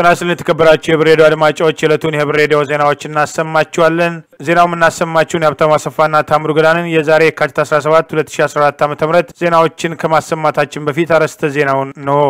ጤና ይስጥልን የተከበራችሁ የህብር ሬዲዮ አድማጮች የዕለቱን የህብር ሬዲዮ ዜናዎች እናሰማችኋለን። ዜናው የምናሰማችሁን የሀብታሙ አሰፋና ታምሩ ገዳንን የዛሬ የካቲት 17 2014 ዓ ም ዜናዎችን ከማሰማታችን በፊት አርዕስተ ዜናውን እንሆ።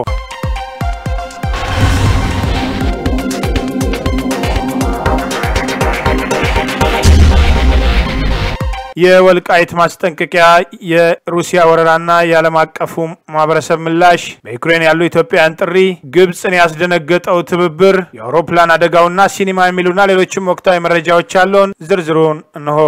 የወልቃይት ማስጠንቀቂያ፣ የሩሲያ ወረራና የዓለም አቀፉ ማህበረሰብ ምላሽ፣ በዩክሬን ያሉ ኢትዮጵያውያን ጥሪ፣ ግብፅን ያስደነገጠው ትብብር፣ የአውሮፕላን አደጋውና ሲኒማ የሚሉና ሌሎችም ወቅታዊ መረጃዎች ያለውን ዝርዝሩን እንሆ።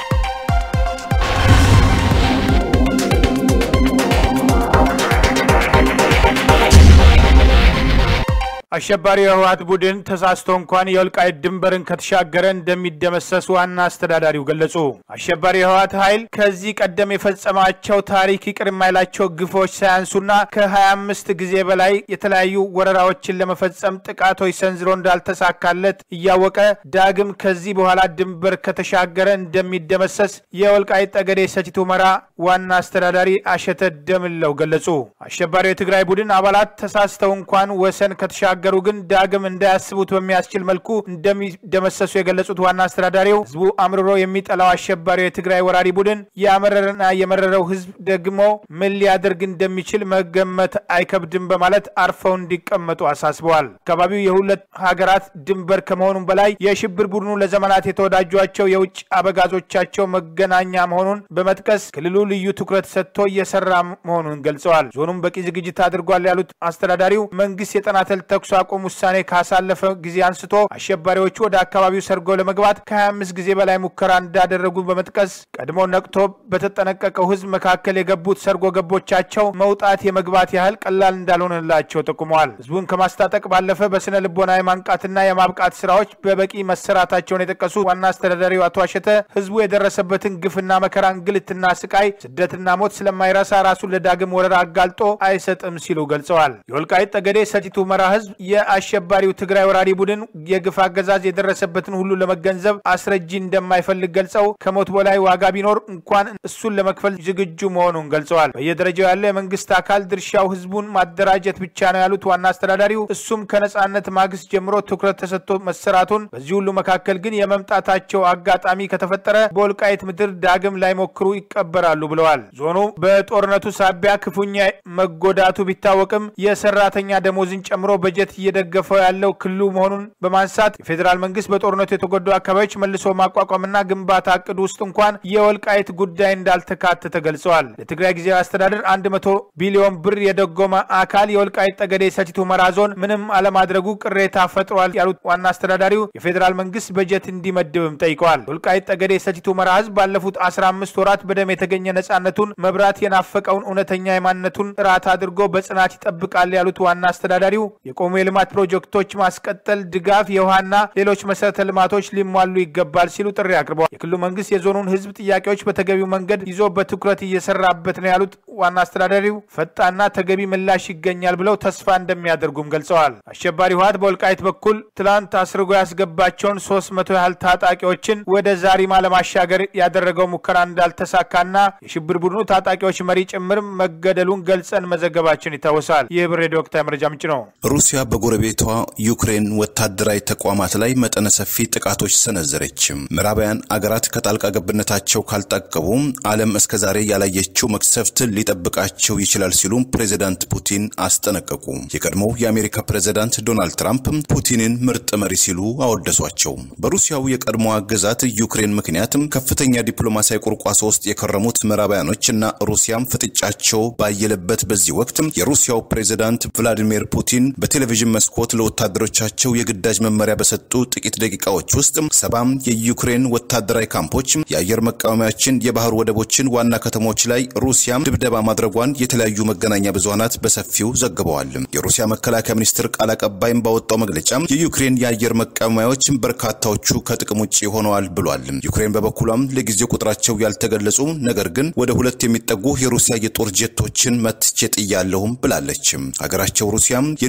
አሸባሪው የህወሓት ቡድን ተሳስቶ እንኳን የወልቃይት ድንበርን ከተሻገረ እንደሚደመሰስ ዋና አስተዳዳሪው ገለጹ። አሸባሪ የህወሓት ኃይል ከዚህ ቀደም የፈጸማቸው ታሪክ ይቅር የማይላቸው ግፎች ሳያንሱና ከ25 ጊዜ በላይ የተለያዩ ወረራዎችን ለመፈጸም ጥቃቶች ሰንዝሮ እንዳልተሳካለት እያወቀ ዳግም ከዚህ በኋላ ድንበር ከተሻገረ እንደሚደመሰስ የወልቃይት ጠገዴ ሰቲት ሁመራ ዋና አስተዳዳሪ አሸተ ደምለው ገለጹ። አሸባሪው የትግራይ ቡድን አባላት ተሳስተው እንኳን ወሰን ከተሻገ ገሩ ግን ዳግም እንዳያስቡት በሚያስችል መልኩ እንደሚደመሰሱ የገለጹት ዋና አስተዳዳሪው ህዝቡ አምርሮ የሚጠላው አሸባሪው የትግራይ ወራሪ ቡድን ያመረረና የመረረው ህዝብ ደግሞ ምን ሊያደርግ እንደሚችል መገመት አይከብድም በማለት አርፈው እንዲቀመጡ አሳስበዋል። አካባቢው የሁለት ሀገራት ድንበር ከመሆኑም በላይ የሽብር ቡድኑ ለዘመናት የተወዳጇቸው የውጭ አበጋዞቻቸው መገናኛ መሆኑን በመጥቀስ ክልሉ ልዩ ትኩረት ሰጥቶ እየሰራ መሆኑን ገልጸዋል። ዞኑም በቂ ዝግጅት አድርጓል ያሉት አስተዳዳሪው መንግስት የጠናተል ተኩስ አቁም ውሳኔ ካሳለፈ ጊዜ አንስቶ አሸባሪዎቹ ወደ አካባቢው ሰርገው ለመግባት ከ25 ጊዜ በላይ ሙከራ እንዳደረጉ በመጥቀስ ቀድሞ ነቅቶ በተጠነቀቀው ህዝብ መካከል የገቡት ሰርጎ ገቦቻቸው መውጣት የመግባት ያህል ቀላል እንዳልሆነላቸው ጠቁመዋል። ህዝቡን ከማስታጠቅ ባለፈ በስነ ልቦና የማንቃትና የማብቃት ስራዎች በበቂ መሰራታቸውን የጠቀሱ ዋና አስተዳዳሪው አቶ አሸተ ህዝቡ የደረሰበትን ግፍና መከራ፣ እንግልትና ስቃይ፣ ስደትና ሞት ስለማይረሳ ራሱን ለዳግም ወረራ አጋልጦ አይሰጥም ሲሉ ገልጸዋል። የወልቃይት ጠገዴ ሰቲት ሁመራ ህዝብ የአሸባሪው ትግራይ ወራሪ ቡድን የግፍ አገዛዝ የደረሰበትን ሁሉ ለመገንዘብ አስረጂ እንደማይፈልግ ገልጸው ከሞት በላይ ዋጋ ቢኖር እንኳን እሱን ለመክፈል ዝግጁ መሆኑን ገልጸዋል። በየደረጃው ያለ የመንግስት አካል ድርሻው ህዝቡን ማደራጀት ብቻ ነው ያሉት ዋና አስተዳዳሪው እሱም ከነጻነት ማግስት ጀምሮ ትኩረት ተሰጥቶ መሰራቱን፣ በዚህ ሁሉ መካከል ግን የመምጣታቸው አጋጣሚ ከተፈጠረ በወልቃይት ምድር ዳግም ላይሞክሩ ይቀበራሉ ብለዋል። ዞኑ በጦርነቱ ሳቢያ ክፉኛ መጎዳቱ ቢታወቅም የሰራተኛ ደሞዝን ጨምሮ በጀት እየደገፈው ያለው ክልሉ መሆኑን በማንሳት የፌዴራል መንግስት በጦርነቱ የተጎዱ አካባቢዎች መልሶ ማቋቋምና ግንባታ እቅድ ውስጥ እንኳን የወልቃይት ጉዳይ እንዳልተካተተ ገልጸዋል። ለትግራይ ጊዜያዊ አስተዳደር 100 ቢሊዮን ብር የደጎመ አካል የወልቃይት ጠገዴ ሰቲት ሁመራ ዞን ምንም አለማድረጉ ቅሬታ ፈጥሯል ያሉት ዋና አስተዳዳሪው የፌዴራል መንግስት በጀት እንዲመድብም ጠይቀዋል። የወልቃይት ጠገዴ ሰቲት ሁመራ ህዝብ ባለፉት 15 ወራት በደም የተገኘ ነጻነቱን መብራት የናፈቀውን እውነተኛ የማንነቱን ራት አድርጎ በጽናት ይጠብቃል ያሉት ዋና አስተዳዳሪው የቆሙ የልማት ፕሮጀክቶች ማስቀጠል፣ ድጋፍ፣ የውሃና ሌሎች መሰረተ ልማቶች ሊሟሉ ይገባል ሲሉ ጥሪ አቅርበዋል። የክልሉ መንግስት የዞኑን ህዝብ ጥያቄዎች በተገቢው መንገድ ይዞ በትኩረት እየሰራበት ነው ያሉት ዋና አስተዳዳሪው ፈጣንና ተገቢ ምላሽ ይገኛል ብለው ተስፋ እንደሚያደርጉም ገልጸዋል። አሸባሪ ህወሓት በወልቃይት በኩል ትላንት አስርጎ ያስገባቸውን ሶስት መቶ ያህል ታጣቂዎችን ወደ ዛሪማ ለማሻገር ያደረገው ሙከራ እንዳልተሳካና የሽብር ቡድኑ ታጣቂዎች መሪ ጭምር መገደሉን ገልጸን መዘገባችን ይታወሳል። ይህ ብር ሬዲዮ ወቅታዊ መረጃ ምንጭ ነው። ሩሲያ በጎረቤቷ ዩክሬን ወታደራዊ ተቋማት ላይ መጠነ ሰፊ ጥቃቶች ሰነዘረች። ምዕራባውያን አገራት ከጣልቃ ገብነታቸው ካልጠቀቡ ዓለም እስከዛሬ ያላየችው መቅሰፍት ሊጠብቃቸው ይችላል ሲሉ ፕሬዚዳንት ፑቲን አስጠነቀቁ። የቀድሞው የአሜሪካ ፕሬዚዳንት ዶናልድ ትራምፕ ፑቲንን ምርጥ መሪ ሲሉ አወደሷቸው። በሩሲያው የቀድሞዋ ግዛት ዩክሬን ምክንያት ከፍተኛ ዲፕሎማሲያዊ ቁርቋሶ ውስጥ የከረሙት ምዕራባውያኖች እና ሩሲያም ፍጥጫቸው ባየለበት በዚህ ወቅት የሩሲያው ፕሬዚዳንት ቭላዲሚር ፑቲን በቴሌቪዥን መስኮት ለወታደሮቻቸው የግዳጅ መመሪያ በሰጡ ጥቂት ደቂቃዎች ውስጥ ሰባም የዩክሬን ወታደራዊ ካምፖች፣ የአየር መቃወሚያዎችን፣ የባህር ወደቦችን፣ ዋና ከተሞች ላይ ሩሲያ ድብደባ ማድረጓን የተለያዩ መገናኛ ብዙሃናት በሰፊው ዘግበዋል። የሩሲያ መከላከያ ሚኒስትር ቃል አቀባይም ባወጣው መግለጫ የዩክሬን የአየር መቃወሚያዎች በርካታዎቹ ከጥቅም ውጭ ሆነዋል ብሏል። ዩክሬን በበኩሏም ለጊዜው ቁጥራቸው ያልተገለጹ ነገር ግን ወደ ሁለት የሚጠጉ የሩሲያ የጦር ጀቶችን መትቼ ጥያለሁም ብላለች። ሀገራቸው ሩሲያም የኒውክሌር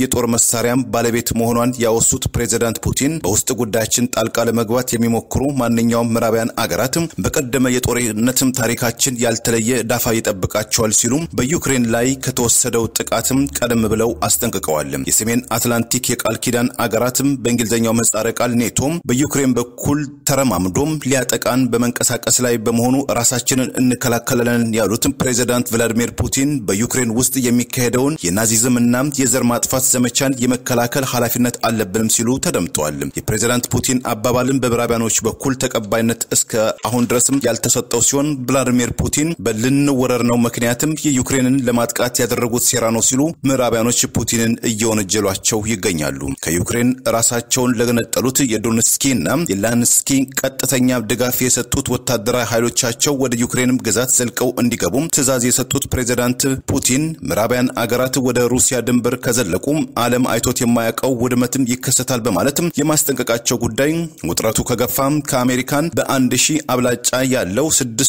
የጦር መሳሪያም ባለቤት መሆኗን ያወሱት ፕሬዚዳንት ፑቲን በውስጥ ጉዳያችን ጣልቃ ለመግባት የሚሞክሩ ማንኛውም ምዕራባውያን አገራት በቀደመ የጦርነትም ታሪካችን ያልተለየ ዳፋ ይጠብቃቸዋል ሲሉ በዩክሬን ላይ ከተወሰደው ጥቃትም ቀደም ብለው አስጠንቅቀዋል። የሰሜን አትላንቲክ የቃል ኪዳን አገራትም በእንግሊዝኛው ምህጻረ ቃል ኔቶም በዩክሬን በኩል ተረማምዶም ሊያጠቃን በመንቀሳቀስ ላይ በመሆኑ ራሳችንን እንከላከላለን ያሉት ፕሬዚዳንት ቭላዲሚር ፑቲን በዩክሬን ውስጥ የሚካሄደውን የናዚዝም እና የዘር ማጥፋት ዘመቻን የመከላከል ኃላፊነት አለብንም ሲሉ ተደምጠዋል። የፕሬዚዳንት ፑቲን አባባልን በምዕራቢያኖች በኩል ተቀባይነት እስከ አሁን ድረስም ያልተሰጠው ሲሆን ቭላዲሚር ፑቲን በልንወረር ነው ምክንያትም የዩክሬንን ለማጥቃት ያደረጉት ሴራ ነው ሲሉ ምዕራቢያኖች ፑቲንን እየወነጀሏቸው ይገኛሉ። ከዩክሬን ራሳቸውን ለገነጠሉት የዶንስኪ እና የላንስኪ ቀጥተኛ ድጋፍ የሰጡት ወታደራዊ ኃይሎቻቸው ወደ ዩክሬንም ግዛት ዘልቀው እንዲገቡም ትዕዛዝ የሰጡት ፕሬዚዳንት ፑቲን ምዕራባውያን አገራት ወደ ሩሲያ ድንበር ከዘለቁ ዓለም አይቶት የማያውቀው ውድመትም ይከሰታል በማለትም የማስጠንቀቃቸው ጉዳይ ውጥረቱ ከገፋም ከአሜሪካን በአንድ ሺህ አብላጫ ያለው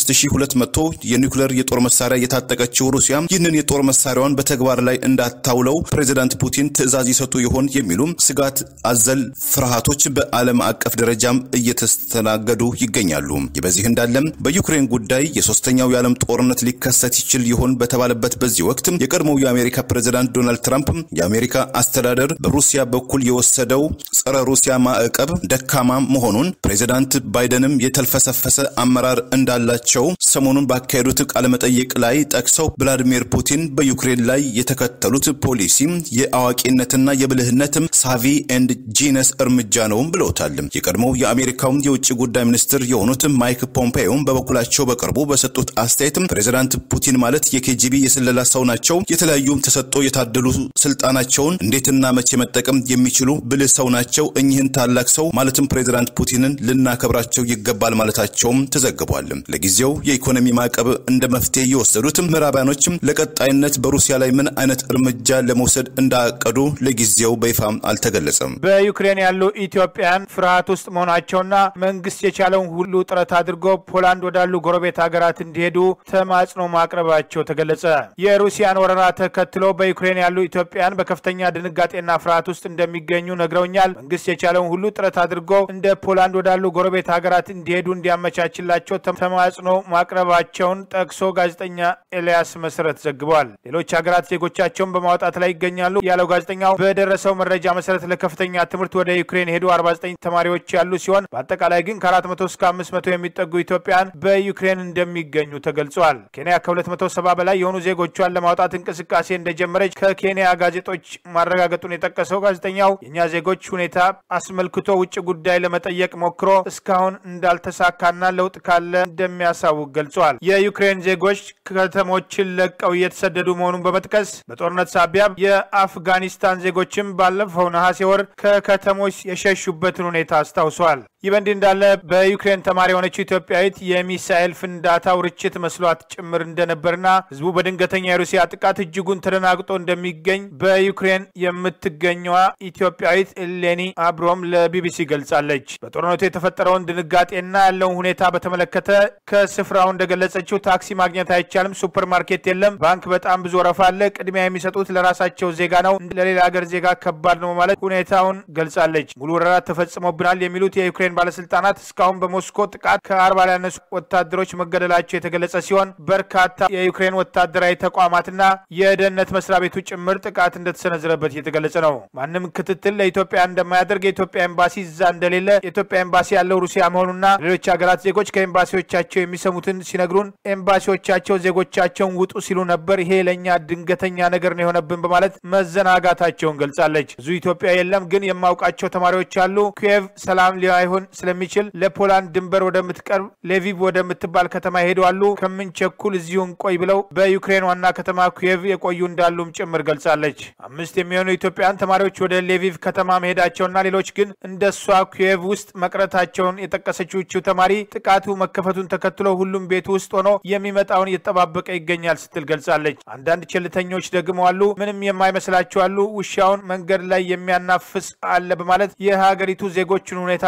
6200 የኒውክሌር የጦር መሳሪያ የታጠቀችው ሩሲያ ይህንን የጦር መሳሪያዋን በተግባር ላይ እንዳታውለው ፕሬዚዳንት ፑቲን ትዕዛዝ ይሰጡ ይሆን የሚሉ ስጋት አዘል ፍርሃቶች በዓለም አቀፍ ደረጃም እየተስተናገዱ ይገኛሉ። ይህ በዚህ እንዳለም በዩክሬን ጉዳይ የሶስተኛው የዓለም ጦርነት ሊከሰት ይችል ይሆን በተባለበት በዚህ ወቅት የቀድሞው የአሜሪካ ፕሬዚዳንት ዶናልድ ትራምፕ የአሜሪካ አስተዳደር በሩሲያ በኩል የወሰደው ጸረ ሩሲያ ማዕቀብ ደካማ መሆኑን ፕሬዚዳንት ባይደንም የተልፈሰፈሰ አመራር እንዳላቸው ሰሞኑን ባካሄዱት ቃለመጠይቅ ላይ ጠቅሰው ቭላዲሚር ፑቲን በዩክሬን ላይ የተከተሉት ፖሊሲ የአዋቂነትና የብልህነትም ሳቪ ኤንድ ጂነስ እርምጃ ነውም ብለውታል። የቀድሞው የአሜሪካው የውጭ ጉዳይ ሚኒስትር የሆኑት ማይክ ፖምፔዮም በበኩላቸው በቅርቡ በሰጡት አስተያየትም ፕሬዚዳንት ፑቲን ማለት የኬጂቢ የስለላ ሰው ናቸው። የተለያዩ ተሰጥቶ የታደሉ ስልጣናቸውን እንዴትና መቼ መጠቀም የሚችሉ ብልህ ሰው ናቸው። እኚህን ታላቅ ሰው ማለትም ፕሬዚዳንት ፑቲንን ልናከብራቸው ይገባል ማለታቸውም ተዘግቧል። ለጊዜው የኢኮኖሚ ማዕቀብ እንደ መፍትሄ የወሰዱት ምዕራባያኖችም ለቀጣይነት በሩሲያ ላይ ምን አይነት እርምጃ ለመውሰድ እንዳቀዱ ለጊዜው በይፋ አልተገለጸም። በዩክሬን ያሉ ኢትዮጵያን ፍርሃት ውስጥ መሆናቸውና መንግስት የቻለውን ሁሉ ጥረት አድርጎ ፖላንድ ወዳሉ ጎረቤት ሀገራት እንዲሄዱ ተማጽኖ ማቅረባቸው ተገለጸ። የሩሲያን ወረራ ተከትሎ በዩክሬን ያሉ ኢትዮጵያን በከፍተኛ ድንጋጤና ፍርሃት ውስጥ እንደሚገኙ ነግረውኛል። መንግስት የቻለውን ሁሉ ጥረት አድርጎ እንደ ፖላንድ ወዳሉ ጎረቤት ሀገራት እንዲሄዱ እንዲያመቻችላቸው ተማጽኖ ማቅረባቸውን ጠቅሶ ጋዜጠኛ ኤልያስ መሰረት ዘግቧል። ሌሎች ሀገራት ዜጎቻቸውን በማውጣት ላይ ይገኛሉ ያለው ጋዜጠኛው በደረሰው መረጃ መሰረት ለከፍተኛ ትምህርት ወደ ዩክሬን የሄዱ 49 ተማሪዎች ያሉ ሲሆን በአጠቃላይ ግን ከ400 እስከ 500 የሚጠጉ ኢትዮጵያን በዩክሬን እንደሚገኙ ተገልጿል። ኬንያ ከ270 በላይ የሆኑ ዜጎቿን ለማውጣት እንቅስቃሴ እንደጀመረች ከኬንያ ጋዜጦች ማረጋገጡን የጠቀሰው ጋዜጠኛው የእኛ ዜጎች ሁኔታ አስመልክቶ ውጭ ጉዳይ ለመጠየቅ ሞክሮ እስካሁን እንዳልተሳካና ለውጥ ካለ እንደሚያሳውቅ ገልጿል። የዩክሬን ዜጎች ከተሞችን ለቀው እየተሰደዱ መሆኑን በመጥቀስ በጦርነት ሳቢያ የአፍጋኒስታን ዜጎችም ባለፈው ነሐሴ ወር ከከተሞች የሸሹበትን ሁኔታ አስታውሷል። ይህ በእንዲህ እንዳለ በዩክሬን ተማሪ የሆነችው ኢትዮጵያዊት የሚሳኤል ፍንዳታው ርችት መስሏት ጭምር እንደነበርና ህዝቡ በድንገተኛ የሩሲያ ጥቃት እጅጉን ተደናግጦ እንደሚገኝ በዩክሬን የምትገኘዋ ኢትዮጵያዊት ኤሌኒ አብሮም ለቢቢሲ ገልጻለች። በጦርነቱ የተፈጠረውን ድንጋጤና ያለውን ሁኔታ በተመለከተ ከስፍራው እንደገለጸችው ታክሲ ማግኘት አይቻልም፣ ሱፐር ማርኬት የለም፣ ባንክ በጣም ብዙ ወረፋ አለ፣ ቅድሚያ የሚሰጡት ለራሳቸው ዜጋ ነው፣ ለሌላ ሀገር ዜጋ ከባድ ነው ማለት ሁኔታውን ገልጻለች። ሙሉ ወረራ ተፈጽሞብናል የሚሉት የዩክሬን ባለስልጣናት እስካሁን በሞስኮ ጥቃት ከአርባ ያነሱ ወታደሮች መገደላቸው የተገለጸ ሲሆን በርካታ የዩክሬን ወታደራዊ ተቋማትና የደህንነት መስሪያ ቤቱ ጭምር ጥቃት እንደተሰነዘረበት እየተገለጸ ነው። ማንም ክትትል ለኢትዮጵያ እንደማያደርግ የኢትዮጵያ ኤምባሲ እዛ እንደሌለ የኢትዮጵያ ኤምባሲ ያለው ሩሲያ መሆኑና ሌሎች ሀገራት ዜጎች ከኤምባሲዎቻቸው የሚሰሙትን ሲነግሩን ኤምባሲዎቻቸው ዜጎቻቸውን ውጡ ሲሉ ነበር። ይሄ ለእኛ ድንገተኛ ነገር ነው የሆነብን በማለት መዘናጋታቸውን ገልጻለች። ብዙ ኢትዮጵያ የለም፣ ግን የማውቃቸው ተማሪዎች አሉ። ኪየቭ ሰላም ሊሆን ስለሚችል ለፖላንድ ድንበር ወደምትቀርብ ሌቪቭ ወደምትባል ከተማ ይሄዳሉ። ከምንቸኩል እዚሁ እንቆይ ብለው በዩክሬን ዋና ከተማ ኪየቭ የቆዩ እንዳሉም ጭምር ገልጻለች። አምስት የሚሆኑ ኢትዮጵያውያን ተማሪዎች ወደ ሌቪቭ ከተማ መሄዳቸውና ሌሎች ግን እንደሷ ኪየቭ ውስጥ መቅረታቸውን የጠቀሰችው ተማሪ ጥቃቱ መከፈቱን ተከትሎ ሁሉም ቤት ውስጥ ሆኖ የሚመጣውን እየተጠባበቀ ይገኛል ስትል ገልጻለች። አንዳንድ ቸልተኞች ደግሞ አሉ፣ ምንም የማይመስላቸው አሉ፣ ውሻውን መንገድ ላይ የሚያናፍስ አለ በማለት የሀገሪቱ ዜጎችን ሁኔታ ጠቅሳ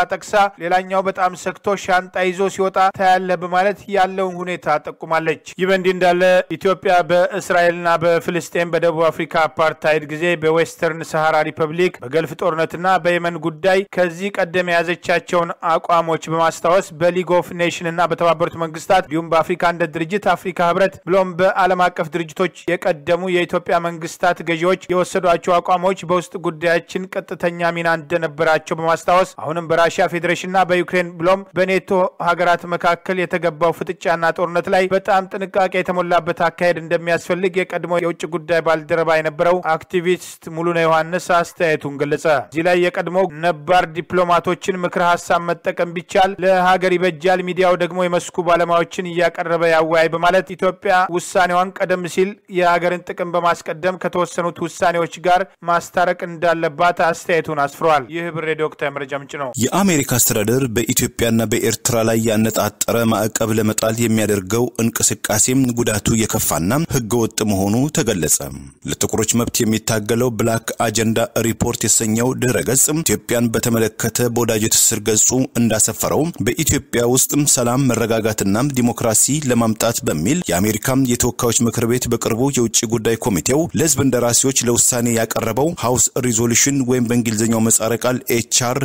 ሌላኛው በጣም ሰግቶ ሻንጣ ይዞ ሲወጣ ታያለ በማለት ያለውን ሁኔታ ጠቁማለች። ይህ በእንዲህ እንዳለ ኢትዮጵያ በእስራኤልና በፍልስጤን በደቡብ አፍሪካ አፓርታይድ ጊዜ በዌስተርን ሰሃራ ሪፐብሊክ በገልፍ ጦርነትና በየመን ጉዳይ ከዚህ ቀደም የያዘቻቸውን አቋሞች በማስታወስ በሊግ ኦፍ ኔሽን እና በተባበሩት መንግስታት እንዲሁም በአፍሪካ አንድነት ድርጅት፣ አፍሪካ ህብረት ብሎም በዓለም አቀፍ ድርጅቶች የቀደሙ የኢትዮጵያ መንግስታት ገዢዎች የወሰዷቸው አቋሞች በውስጥ ጉዳያችን ቀጥተኛ ሚና እንደነበራቸው በማስታወስ አሁንም በራሽያ ፌዴሬሽንና በዩክሬን ብሎም በኔቶ ሀገራት መካከል የተገባው ፍጥጫና ጦርነት ላይ በጣም ጥንቃቄ የተሞላበት አካሄድ እንደሚያስፈልግ የቀድሞ የውጭ ጉዳይ ባልደረባ የነበረው አክቲቪስት ሙሉነ ዮሐንስ አስተያየቱን ገለጸ። እዚህ ላይ የቀድሞ ነባር ዲፕሎማቶችን ምክረ ሀሳብ መጠቀም ቢቻል ለሀገር ይበጃል፣ ሚዲያው ደግሞ የመስኩ ባለሙያዎችን እያቀረበ ያወያይ በማለት ኢትዮጵያ ውሳኔዋን ቀደም ሲል የሀገርን ጥቅም በማስቀደም ከተወሰኑት ውሳኔዎች ጋር ማስታረቅ እንዳለባት አስተያየቱን አስፍረዋል። ይህ ብር ሬዲዮ ወቅታዊ መረጃ ምንጭ ነው። የአሜሪካ አስተዳደር በኢትዮጵያና በኤርትራ ላይ ያነጣጠረ ማዕቀብ ለመጣል የሚያደርገው እንቅስቃሴም ጉዳቱ የከፋና ህገወጥ መሆኑ ተገለጸ። ለጥቁሮች መብት የሚታገለው ብላክ አጀንዳ ሪፖርት የተሰኘው ድህረ ገጽ ኢትዮጵያን በተመለከተ በወዳጅ ትስስር ገጹ እንዳሰፈረው በኢትዮጵያ ውስጥ ሰላም፣ መረጋጋትና ዲሞክራሲ ለማምጣት በሚል የአሜሪካ የተወካዮች ምክር ቤት በቅርቡ የውጭ ጉዳይ ኮሚቴው ለህዝብ እንደራሴዎች ለውሳኔ ያቀረበው ሃውስ ሪዞሉሽን ወይም በእንግሊዝኛው ምህጻረ ቃል ኤችአር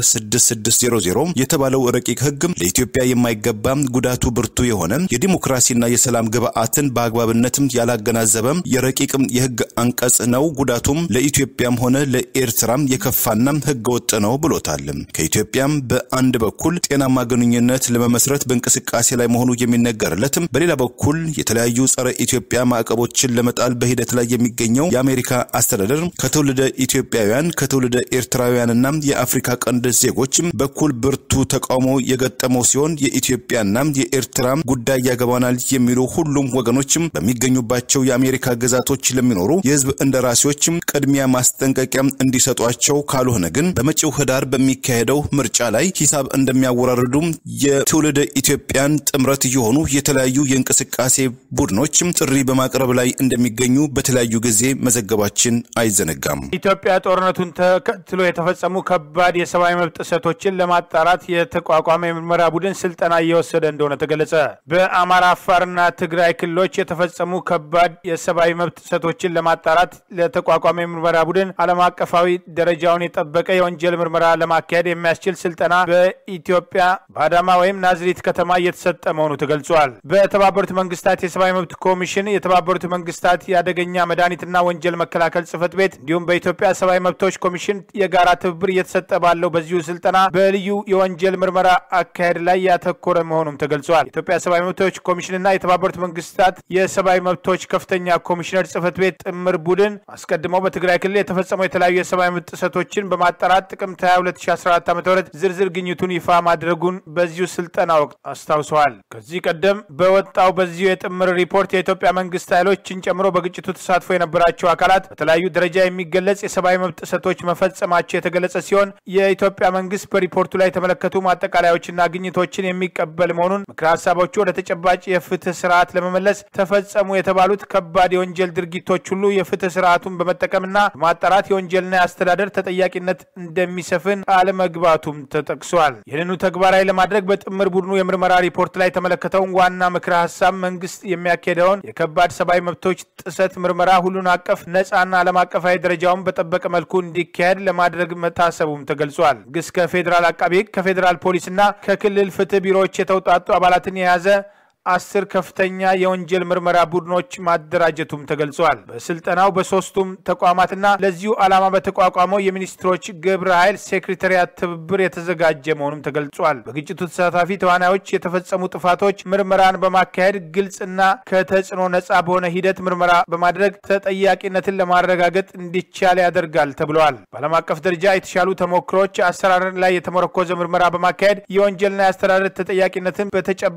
6600 የተባለው ረቂቅ ህግ ለኢትዮጵያ የማይገባ ጉዳቱ ብርቱ የሆነ የዲሞክራሲና የሰላም ግብአትን በአግባብነትም ያላገናዘበ የረቂቅ የህግ አንቀጽ ነው። ጉዳቱም ለኢትዮጵያም ሆነ ለኤርትራም የከፋና ህገ ወጥ ነው ብሎታል። ከኢትዮጵያም በአንድ በኩል ጤናማ ግንኙነት ለመመስረት በእንቅስቃሴ ላይ መሆኑ የሚነገርለትም፣ በሌላ በኩል የተለያዩ ጸረ ኢትዮጵያ ማዕቀቦችን ለመጣል በሂደት ላይ የሚገኘው የአሜሪካ አስተዳደር ከትውልደ ኢትዮጵያውያን ከትውልደ ኤርትራውያንና የአፍሪካ ቀንድ ዜጎች በኩል ብርቱ ተቃውሞ የገጠመው ሲሆን የኢትዮጵያና የኤርትራ ጉዳይ ያገባናል የሚሉ ሁሉም ወገኖችም በሚገኙባቸው የአሜሪካ ግዛቶች ለሚኖሩ የህዝብ እንደራሴዎችም ቅድሚያ ማስጠንቀቂያ እንዲሰጧቸው ካልሆነ ግን በመጪው ህዳር በሚካሄደው ምርጫ ላይ ሂሳብ እንደሚያወራርዱ የትውልደ ኢትዮጵያን ጥምረት የሆኑ የተለያዩ የእንቅስቃሴ ቡድኖችም ጥሪ በማቅረብ ላይ እንደሚገኙ በተለያዩ ጊዜ መዘገባችን አይዘነጋም። ኢትዮጵያ ጦርነቱን ተከትሎ የተፈጸሙ ከባድ የሰብአዊ መብት ጥሰቶችን ለማጣራት የተቋቋመ የምርመራ ቡድን ስልጠና እየወሰደ እንደሆነ ተገለጸ። በአማራ፣ አፋርና ትግራይ ክልሎች የተፈጸሙ ከባድ የሰብአዊ መብት ጥሰቶችን ለማጣራት ለተቋቋመ የምርመራ ቡድን ዓለም አቀፋዊ ደረጃውን የጠበቀ የወንጀል ምርመራ ለማካሄድ የሚያስችል ስልጠና በኢትዮጵያ በአዳማ ወይም ናዝሪት ከተማ እየተሰጠ መሆኑ ተገልጿል። በተባበሩት መንግስታት የሰብአዊ መብት ኮሚሽን፣ የተባበሩት መንግስታት የአደገኛ መድኃኒትና ወንጀል መከላከል ጽህፈት ቤት እንዲሁም በኢትዮጵያ ሰብአዊ መብቶች ኮሚሽን የጋራ ትብብር እየተሰጠ ባለው በዚሁ ስልጠና በልዩ የወንጀል ምርመራ አካሄድ ላይ ያተኮረ መሆኑም ተገልጿል። የኢትዮጵያ ሰብአዊ መብቶች ኮሚሽንና የተባበሩት መንግስታት የሰብአዊ መብቶች ከፍተኛ ኮሚሽነር ጽህፈት ቤት ጥምር ቡድን አስቀድመው በትግራይ ክልል የተፈጸሙ የተለያዩ የሰብአዊ መብት ጥሰቶችን በማጣራት ጥቅምት 22 2014 ዓ ም ዝርዝር ግኝቱን ይፋ ማድረጉን በዚሁ ስልጠና ወቅት አስታውሰዋል። ከዚህ ቀደም በወጣው በዚሁ የጥምር ሪፖርት የኢትዮጵያ መንግስት ኃይሎችን ጨምሮ በግጭቱ ተሳትፎ የነበራቸው አካላት በተለያዩ ደረጃ የሚገለጽ የሰብአዊ መብት ጥሰቶች መፈጸማቸው የተገለጸ ሲሆን የኢትዮጵያ መንግስት በሪፖርቱ ላይ የተመለከቱ ማጠቃለያዎችና ግኝቶችን የሚቀበል መሆኑን ምክረ ሀሳቦቹ ወደ ተጨባጭ የፍትህ ስርዓት ለመመለስ ተፈጸሙ የተባሉት ከባድ የወንጀል ድርጊቶች ሁሉ የፍትህ ስርዓቱን በመጠቀምና በማጣራት የወንጀልና የአስተዳደር ተጠያቂነት እንደሚሰፍን አለመግባቱም ተጠቅሷል። ይህንኑ ተግባራዊ ለማድረግ በጥምር ቡድኑ የምርመራ ሪፖርት ላይ የተመለከተውን ዋና ምክረ ሀሳብ መንግስት የሚያካሄደውን የከባድ ሰብአዊ መብቶች ጥሰት ምርመራ ሁሉን አቀፍ ነጻና ዓለም አቀፋዊ ደረጃውን በጠበቀ መልኩ እንዲካሄድ ለማድረግ መታሰቡም ተገልጿል። መንግስት ከፌዴራል አቃቢ ህግ ከፌዴራል ፖሊስና ከክልል ፍትህ ቢሮዎች የተውጣጡ አባላትን የያዘ አስር ከፍተኛ የወንጀል ምርመራ ቡድኖች ማደራጀቱም ተገልጿል። በስልጠናው በሶስቱም ተቋማትና ለዚሁ ዓላማ በተቋቋመው የሚኒስትሮች ግብረ ኃይል ሴክሬታሪያት ትብብር የተዘጋጀ መሆኑም ተገልጿል። በግጭቱ ተሳታፊ ተዋናዮች የተፈጸሙ ጥፋቶች ምርመራን በማካሄድ ግልጽና ከተጽዕኖ ነጻ በሆነ ሂደት ምርመራ በማድረግ ተጠያቂነትን ለማረጋገጥ እንዲቻል ያደርጋል ተብለዋል። በዓለም አቀፍ ደረጃ የተሻሉ ተሞክሮች አሰራርን ላይ የተመረኮዘ ምርመራ በማካሄድ የወንጀልና የአስተዳደር ተጠያቂነትን በተጨባጭ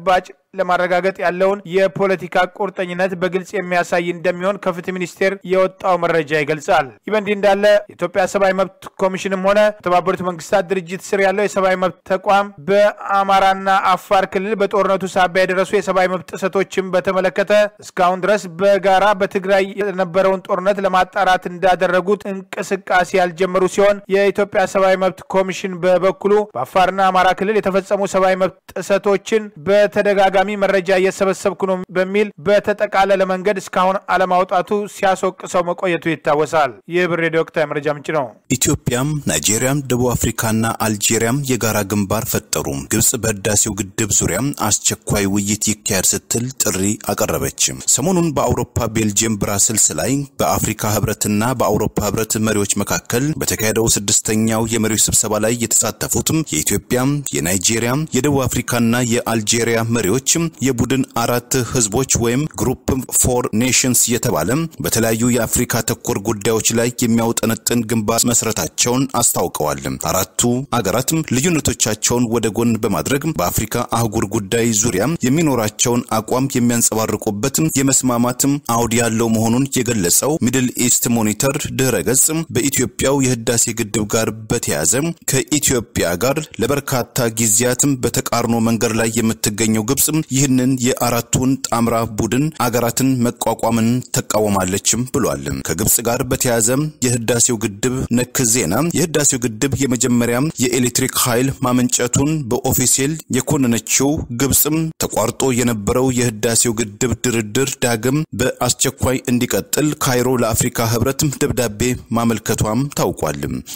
ለማረጋገጥ ያለውን የፖለቲካ ቁርጠኝነት በግልጽ የሚያሳይ እንደሚሆን ከፍትህ ሚኒስቴር የወጣው መረጃ ይገልጻል። ይህ በእንዲህ እንዳለ የኢትዮጵያ ሰብአዊ መብት ኮሚሽንም ሆነ የተባበሩት መንግስታት ድርጅት ስር ያለው የሰብአዊ መብት ተቋም በአማራና አፋር ክልል በጦርነቱ ሳቢያ የደረሱ የሰብአዊ መብት ጥሰቶችን በተመለከተ እስካሁን ድረስ በጋራ በትግራይ የነበረውን ጦርነት ለማጣራት እንዳደረጉት እንቅስቃሴ ያልጀመሩ ሲሆን የኢትዮጵያ ሰብአዊ መብት ኮሚሽን በበኩሉ በአፋርና አማራ ክልል የተፈጸሙ ሰብአዊ መብት ጥሰቶችን በተደጋጋሚ መረጃ እየሰበሰብኩ ነው በሚል በተጠቃለለ መንገድ እስካሁን አለማውጣቱ ሲያስወቅሰው መቆየቱ ይታወሳል። ይህ ብር ሬዲዮ ወቅታዊ መረጃ ምንጭ ነው። ኢትዮጵያም፣ ናይጄሪያም፣ ደቡብ አፍሪካና አልጄሪያም የጋራ ግንባር ፈጠሩ። ግብጽ በህዳሴው ግድብ ዙሪያ አስቸኳይ ውይይት ይካሄድ ስትል ጥሪ አቀረበች። ሰሞኑን በአውሮፓ ቤልጅየም ብራስልስ ላይ በአፍሪካ ህብረትና በአውሮፓ ህብረት መሪዎች መካከል በተካሄደው ስድስተኛው የመሪዎች ስብሰባ ላይ የተሳተፉት የኢትዮጵያ፣ የናይጄሪያ፣ የደቡብ አፍሪካና የአልጄሪያ መሪዎች የቡድን አራት ህዝቦች ወይም ግሩፕ ፎር ኔሽንስ የተባለ በተለያዩ የአፍሪካ ተኮር ጉዳዮች ላይ የሚያውጠነጥን ግንባር መስረታቸውን አስታውቀዋል። አራቱ አገራት ልዩነቶቻቸውን ወደ ጎን በማድረግ በአፍሪካ አህጉር ጉዳይ ዙሪያ የሚኖራቸውን አቋም የሚያንጸባርቁበት የመስማማት አውድ ያለው መሆኑን የገለጸው ሚድል ኢስት ሞኒተር ድህረ ገጽ በኢትዮጵያው የህዳሴ ግድብ ጋር በተያያዘ ከኢትዮጵያ ጋር ለበርካታ ጊዜያትም በተቃርኖ መንገድ ላይ የምትገኘው ግብጽ ይህንን የአራቱን ጣምራ ቡድን አገራትን መቋቋምን ተቃወማለችም ብሏል። ከግብጽ ጋር በተያያዘ የህዳሴው ግድብ ነክ ዜና የህዳሴው ግድብ የመጀመሪያ የኤሌክትሪክ ኃይል ማመንጨቱን በኦፊሴል የኮነነችው ግብጽም ተቋርጦ የነበረው የህዳሴው ግድብ ድርድር ዳግም በአስቸኳይ እንዲቀጥል ካይሮ ለአፍሪካ ህብረት ደብዳቤ ማመልከቷም ታውቋል።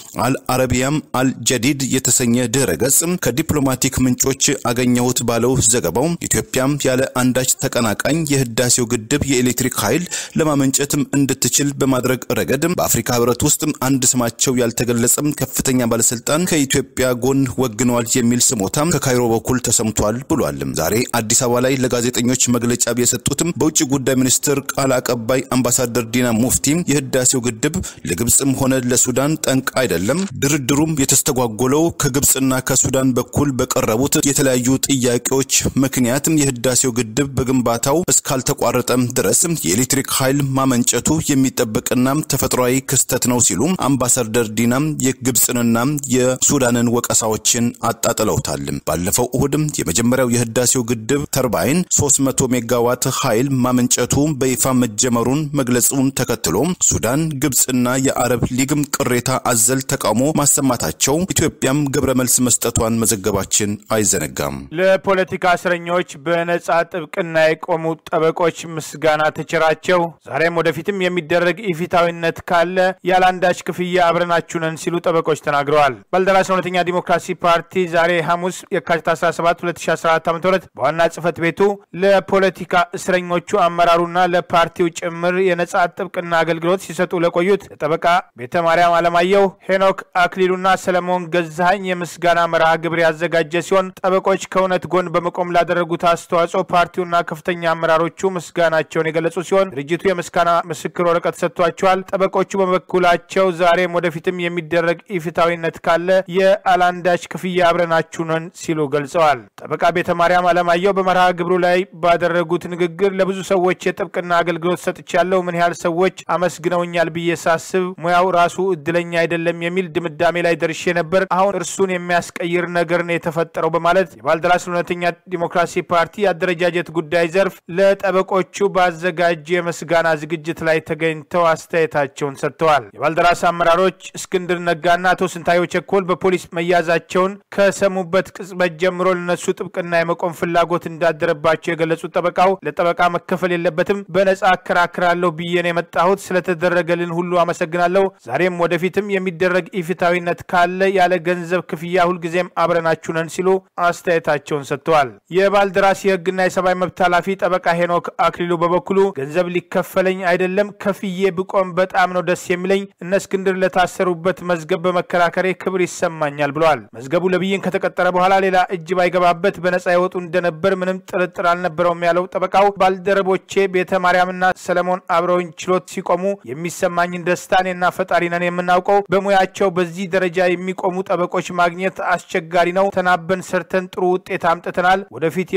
አልአረቢያም አልጀዲድ የተሰኘ ድህረ ገጽ ከዲፕሎማቲክ ምንጮች አገኘሁት ባለው ዘገባው ኢትዮጵያም ያለ አንዳች ተቀናቃኝ የህዳሴው ግድብ የኤሌክትሪክ ኃይል ለማመንጨትም እንድትችል በማድረግ ረገድ በአፍሪካ ህብረት ውስጥ አንድ ስማቸው ያልተገለጸም ከፍተኛ ባለስልጣን ከኢትዮጵያ ጎን ወግነዋል የሚል ስሞታም ከካይሮ በኩል ተሰምቷል ብሏል። ዛሬ አዲስ አበባ ላይ ለጋዜጠኞች መግለጫ የሰጡትም በውጭ ጉዳይ ሚኒስትር ቃል አቀባይ አምባሳደር ዲና ሙፍቲ የህዳሴው ግድብ ለግብፅም ሆነ ለሱዳን ጠንቅ አይደለም፣ ድርድሩም የተስተጓጎለው ከግብፅና ከሱዳን በኩል በቀረቡት የተለያዩ ጥያቄዎች ምክንያትም የህዳሴው ግድብ በግንባታው እስካልተቋረጠም ድረስ የኤሌክትሪክ ኃይል ማመንጨቱ የሚጠበቅና ተፈጥሯዊ ክስተት ነው ሲሉ አምባሳደር ዲናም የግብፅንና የሱዳንን ወቀሳዎችን አጣጥለውታል። ባለፈው እሁድም የመጀመሪያው የህዳሴው ግድብ ተርባይን 300 ሜጋዋት ኃይል ማመንጨቱ በይፋ መጀመሩን መግለጹን ተከትሎ ሱዳን፣ ግብፅና የአረብ ሊግም ቅሬታ አዘል ተቃውሞ ማሰማታቸው ኢትዮጵያም ግብረ መልስ መስጠቷን መዘገባችን አይዘነጋም። ለፖለቲካ እስረኞች በነጻ ጥብቅና የቆሙ ጠበቆች ምስጋና ተቸራቸው። ዛሬም ወደፊትም የሚደረግ ኢፊታዊነት ካለ ያለአንዳች ክፍያ አብረናችሁ ነን ሲሉ ጠበቆች ተናግረዋል። ባልደራስ እውነተኛ ዲሞክራሲ ፓርቲ ዛሬ ሐሙስ የካቲት 17 2014 ዓ ም በዋና ጽህፈት ቤቱ ለፖለቲካ እስረኞቹ አመራሩና ለፓርቲው ጭምር የነጻ ጥብቅና አገልግሎት ሲሰጡ ለቆዩት ለጠበቃ ቤተ ማርያም አለማየሁ፣ ሄኖክ አክሊሉና ሰለሞን ገዛኸኝ የምስጋና መርሃ ግብር ያዘጋጀ ሲሆን ጠበቆች ከእውነት ጎን በመቆም ላደረጉት አስተዋጽኦ ፓርቲውና ከፍተኛ አመራሮቹ ምስጋናቸውን የገለጹ ሲሆን ድርጅቱ የምስጋና ምስክር ወረቀት ሰጥቷቸዋል። ጠበቆቹ በበኩላቸው ዛሬም ወደፊትም የሚደረግ ኢፍታዊነት ካለ የአላንዳች ክፍያ አብረናችሁ ነን ሲሉ ገልጸዋል። ጠበቃ ቤተ ማርያም አለማየሁ በመርሃ ግብሩ ላይ ባደረጉት ንግግር ለብዙ ሰዎች የጥብቅና አገልግሎት ሰጥቻለሁ። ምን ያህል ሰዎች አመስግነውኛል ብዬ ሳስብ ሙያው ራሱ እድለኛ አይደለም የሚል ድምዳሜ ላይ ደርሼ ነበር። አሁን እርሱን የሚያስቀይር ነገር ነው የተፈጠረው በማለት የባልደራስ እውነተኛ ዲሞክራሲ ፓርቲ የአደረጃጀት ጉዳይ ዘርፍ ለጠበቆቹ ባዘጋጀ የምስጋና ዝግጅት ላይ ተገኝተው አስተያየታቸውን ሰጥተዋል። የባልደራስ አመራሮች እስክንድር ነጋና አቶ ስንታየሁ ቸኮል በፖሊስ መያዛቸውን ከሰሙበት ቅጽበት ጀምሮ ለነሱ ጥብቅና የመቆም ፍላጎት እንዳደረባቸው የገለጹት ጠበቃው ለጠበቃ መከፈል የለበትም፣ በነጻ አከራክራለሁ ብዬ ነው የመጣሁት። ስለተደረገልን ሁሉ አመሰግናለሁ። ዛሬም ወደፊትም የሚደረግ ኢፍታዊነት ካለ ያለ ገንዘብ ክፍያ ሁልጊዜም አብረናችሁ ነን ሲሉ አስተያየታቸውን ሰጥተዋል። የባልደራስ የህግና የሰብአዊ መብት ኃላፊ ጠበቃ ሄኖክ አክሊሉ በበኩሉ ገንዘብ ሊከፈለኝ አይደለም፣ ከፍዬ ብቆም በጣም ነው ደስ የሚለኝ። እነ እስክንድር ለታሰሩበት መዝገብ በመከራከሬ ክብር ይሰማኛል ብለዋል። መዝገቡ ለብይን ከተቀጠረ በኋላ ሌላ እጅ ባይገባበት በነጻ ይወጡ እንደነበር ምንም ጥርጥር አልነበረውም ያለው ጠበቃው ባልደረቦቼ ቤተ ማርያምና ሰለሞን አብረውኝ ችሎት ሲቆሙ የሚሰማኝን ደስታ እኔና ፈጣሪ ነን የምናውቀው። በሙያቸው በዚህ ደረጃ የሚቆሙ ጠበቆች ማግኘት አስቸጋሪ ነው። ተናበን ሰርተን ጥሩ ውጤት አምጥተናል። ወደፊት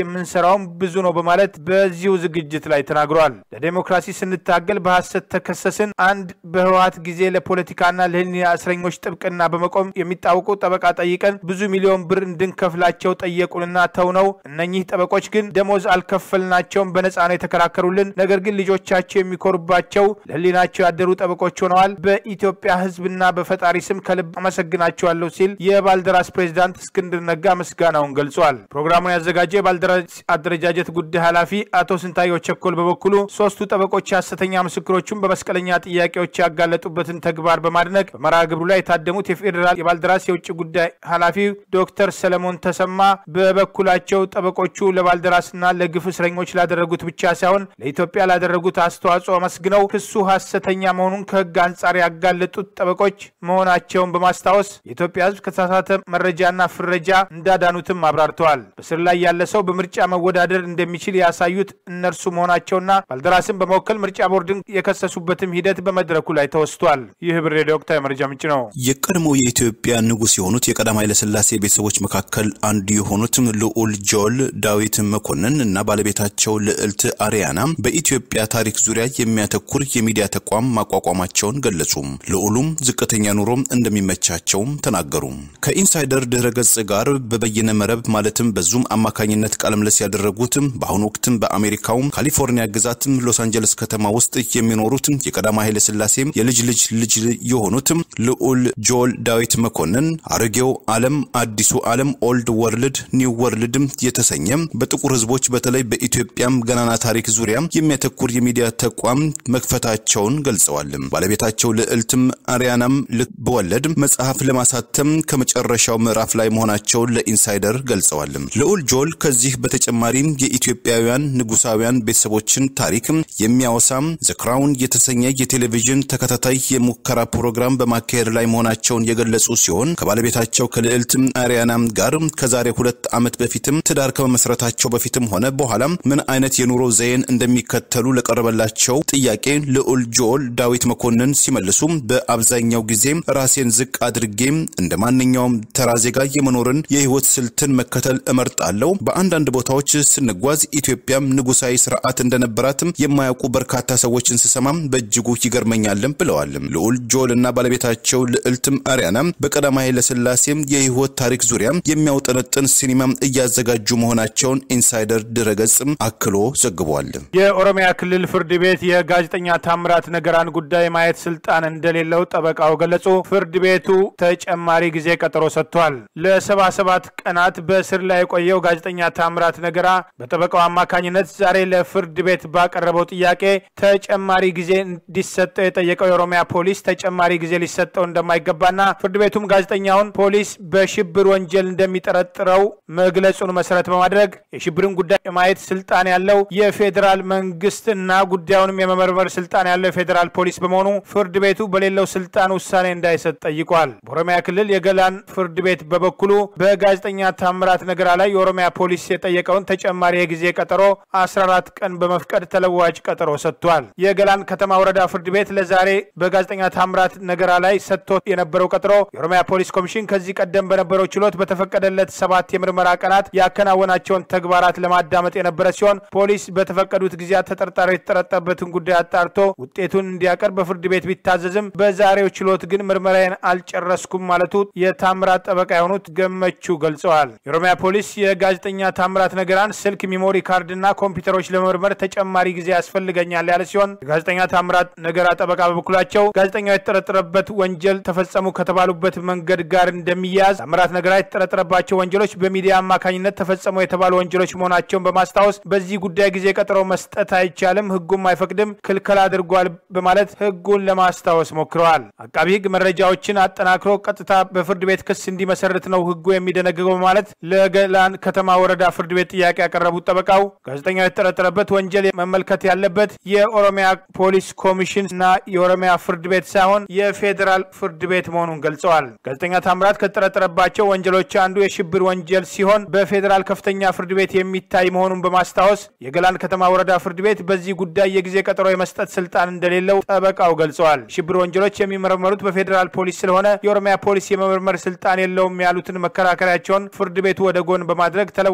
የምንሰራውም ብዙ ነው በማለት በዚሁ ዝግጅት ላይ ተናግሯል። ለዴሞክራሲ ስንታገል በሐሰት ተከሰስን። አንድ በህወሓት ጊዜ ለፖለቲካና ለህሊና እስረኞች ጥብቅና በመቆም የሚታወቁ ጠበቃ ጠይቀን ብዙ ሚሊዮን ብር እንድንከፍላቸው ጠየቁንና ተው ነው። እነኚህ ጠበቆች ግን ደሞዝ አልከፈልናቸውም፣ በነፃ ነው የተከራከሩልን። ነገር ግን ልጆቻቸው የሚኮሩባቸው ለህሊናቸው ያደሩ ጠበቆች ሆነዋል። በኢትዮጵያ ህዝብና በፈጣሪ ስም ከልብ አመሰግናቸዋለሁ ሲል የባልደራስ ፕሬዚዳንት እስክንድር ነጋ ምስጋናውን ገልጿል። ፕሮግራሙን ያዘጋጀው የባልደራስ አደረጃጀት ጉዳይ ኃላፊ አቶ ስንታየው ቸኮል በበኩሉ ሶስቱ ጠበቆች ሐሰተኛ ምስክሮቹን በመስቀለኛ ጥያቄዎች ያጋለጡበትን ተግባር በማድነቅ በመርሃ ግብሩ ላይ የታደሙት የፌዴራል የባልደራስ የውጭ ጉዳይ ኃላፊ ዶክተር ሰለሞን ተሰማ በበኩላቸው ጠበቆቹ ለባልደራስና ለግፍ እስረኞች ላደረጉት ብቻ ሳይሆን ለኢትዮጵያ ላደረጉት አስተዋጽኦ አመስግነው ክሱ ሐሰተኛ መሆኑን ከህግ አንጻር ያጋለጡት ጠበቆች መሆናቸውን በማስታወስ የኢትዮጵያ ህዝብ ከተሳሳተ መረጃና ፍረጃ እንዳዳኑትም አብራርተዋል። በስር ላይ ያለ ሰው በምርጫ መወዳደር እንደሚችል ያሳዩት እነርሱ መሆናቸውና ባልደራስን በመወከል ምርጫ ቦርድን የከሰሱበትም ሂደት በመድረኩ ላይ ተወስቷል። ይህ ብር ሬዲዮ ወቅታዊ መረጃ ምንጭ ነው። የቀድሞ የኢትዮጵያ ንጉሥ የሆኑት የቀዳማዊ ኃይለሥላሴ ቤተሰቦች መካከል አንዱ የሆኑት ልዑል ጆል ዳዊት መኮንን እና ባለቤታቸው ልዕልት አሪያና በኢትዮጵያ ታሪክ ዙሪያ የሚያተኩር የሚዲያ ተቋም ማቋቋማቸውን ገለጹ። ልዑሉም ዝቅተኛ ኑሮ እንደሚመቻቸውም ተናገሩ። ከኢንሳይደር ድረ ገጽ ጋር በበይነ መረብ ማለትም በዙም አማካኝነት ቃለምልስ ያደረጉት በአሁኑ ወቅትም በአሜሪካው ካሊፎርኒያ ግዛት ሎስ አንጀለስ ከተማ ውስጥ የሚኖሩት የቀዳማዊ ኃይለ ሥላሴ የልጅ ልጅ ልጅ የሆኑት ልዑል ጆል ዳዊት መኮንን አሮጌው ዓለም አዲሱ ዓለም ኦልድ ወርልድ ኒው ወርልድ የተሰኘ በጥቁር ሕዝቦች በተለይ በኢትዮጵያም ገናና ታሪክ ዙሪያ የሚያተኩር የሚዲያ ተቋም መክፈታቸውን ገልጸዋል። ባለቤታቸው ልዕልትም አሪያናም ልክ በወለድ መጽሐፍ ለማሳተም ከመጨረሻው ምዕራፍ ላይ መሆናቸውን ለኢንሳይደር ገልጸዋል። ልዑል ጆል ከዚህ በተጨማሪም የኢትዮጵያውያን ንጉሳውያን ቤተሰቦችን ታሪክ የሚያወሳም ዘ ክራውን የተሰኘ የቴሌቪዥን ተከታታይ የሙከራ ፕሮግራም በማካሄድ ላይ መሆናቸውን የገለጹ ሲሆን ከባለቤታቸው ከልዕልት አሪያና ጋር ከዛሬ ሁለት ዓመት በፊትም ትዳር ከመመስረታቸው በፊትም ሆነ በኋላም ምን አይነት የኑሮ ዘይን እንደሚከተሉ ለቀረበላቸው ጥያቄ ልዑል ጆል ዳዊት መኮንን ሲመልሱ በአብዛኛው ጊዜ ራሴን ዝቅ አድርጌ እንደ ማንኛውም ተራ ዜጋ የመኖርን የህይወት ስልትን መከተል እመርጣለሁ። በአንዳንድ ቦታዎች ስንጓዝ ኢትዮጵያም ንጉሳዊ ስርዓት እንደነበራትም የማያውቁ በርካታ ሰዎችን ስሰማም በእጅጉ ይገርመኛልም ብለዋል። ልዑል ጆል እና ባለቤታቸው ልዕልትም አሪያና በቀዳማዊ ኃይለሥላሴም የህይወት ታሪክ ዙሪያ የሚያውጠነጥን ሲኒማ እያዘጋጁ መሆናቸውን ኢንሳይደር ድረገጽ አክሎ ዘግቧል። የኦሮሚያ ክልል ፍርድ ቤት የጋዜጠኛ ታምራት ነገራን ጉዳይ ማየት ስልጣን እንደሌለው ጠበቃው ገለጹ። ፍርድ ቤቱ ተጨማሪ ጊዜ ቀጠሮ ሰጥቷል። ለሰባ ሰባት ቀናት በእስር ላይ የቆየው ጋዜጠኛ ታምራት ነገራ በጠበቃው አማካኝነት ዛሬ ለፍርድ ቤት ባቀረበው ጥያቄ ተጨማሪ ጊዜ እንዲሰጠው የጠየቀው የኦሮሚያ ፖሊስ ተጨማሪ ጊዜ ሊሰጠው እንደማይገባና ፍርድ ቤቱም ጋዜጠኛውን ፖሊስ በሽብር ወንጀል እንደሚጠረጥረው መግለጹን መሰረት በማድረግ የሽብርን ጉዳይ የማየት ስልጣን ያለው የፌዴራል መንግስት እና ጉዳዩንም የመመርመር ስልጣን ያለው የፌዴራል ፖሊስ በመሆኑ ፍርድ ቤቱ በሌለው ስልጣን ውሳኔ እንዳይሰጥ ጠይቋል። በኦሮሚያ ክልል የገላን ፍርድ ቤት በበኩሉ በጋዜጠኛ ታምራት ነገራ ላይ የኦሮሚያ ፖሊስ የጠየቀውን ተጨማሪ የጊዜ ቀጠሮ 14 ቀን በመፍቀድ ተለዋጭ ቀጠሮ ሰጥቷል። የገላን ከተማ ወረዳ ፍርድ ቤት ለዛሬ በጋዜጠኛ ታምራት ነገራ ላይ ሰጥቶ የነበረው ቀጠሮ የኦሮሚያ ፖሊስ ኮሚሽን ከዚህ ቀደም በነበረው ችሎት በተፈቀደለት ሰባት የምርመራ ቀናት ያከናወናቸውን ተግባራት ለማዳመጥ የነበረ ሲሆን ፖሊስ በተፈቀዱት ጊዜያት ተጠርጣሪ የተጠረጠረበትን ጉዳይ አጣርቶ ውጤቱን እንዲያቀርብ በፍርድ ቤት ቢታዘዝም በዛሬው ችሎት ግን ምርመራዬን አልጨረስኩም ማለቱ የታምራት ጠበቃ የሆኑት ገመቹ ገልጸዋል። የኦሮሚያ ፖሊስ የጋዜጠኛ ታምራት ነገራን ስልክ፣ ሚሞሪ ካርድና ኮምፒውተሮች ለመመርመር ተጨማሪ ጊዜ ያስፈልገኛል ያለ ሲሆን የጋዜጠኛ ታምራት ነገራ ጠበቃ በበኩላቸው ጋዜጠኛው የተጠረጠረበት ወንጀል ተፈጸሙ ከተባሉበት መንገድ ጋር እንደሚያያዝ ታምራት ነገራ የተጠረጠረባቸው ወንጀሎች በሚዲያ አማካኝነት ተፈጸሙ የተባሉ ወንጀሎች መሆናቸውን በማስታወስ በዚህ ጉዳይ ጊዜ ቀጠሮ መስጠት አይቻልም፣ ህጉም አይፈቅድም፣ ክልከላ አድርጓል በማለት ህጉን ለማስታወስ ሞክረዋል። አቃቢ ህግ መረጃዎችን አጠናክሮ ቀጥታ በፍርድ ቤት ክስ እንዲመሰርት ነው ህጉ የሚደነግገው በማለት ለገላን ከተማ ወረዳ ፍርድ ቤት ጥያቄ ያቀረቡት ጠበቃው ጋዜጠኛው የተጠረጠረበት ወንጀል መመልከት ያለበት የኦሮሚያ ፖሊስ ኮሚሽን እና የኦሮሚያ ፍርድ ቤት ሳይሆን የፌዴራል ፍርድ ቤት መሆኑን ገልጸዋል። ጋዜጠኛ ታምራት ከተጠረጠረባቸው ወንጀሎች አንዱ የሽብር ወንጀል ሲሆን በፌዴራል ከፍተኛ ፍርድ ቤት የሚታይ መሆኑን በማስታወስ የገላን ከተማ ወረዳ ፍርድ ቤት በዚህ ጉዳይ የጊዜ ቀጠሮ የመስጠት ስልጣን እንደሌለው ጠበቃው ገልጸዋል። ሽብር ወንጀሎች የሚመረመሩት በፌዴራል ፖሊስ ስለሆነ የኦሮሚያ ፖሊስ የመመርመር ስልጣን የለውም ያሉትን መከራከሪያቸውን ፍርድ ቤቱ ወደ ጎን በማድረግ ተለዋጭ ቀጠሮ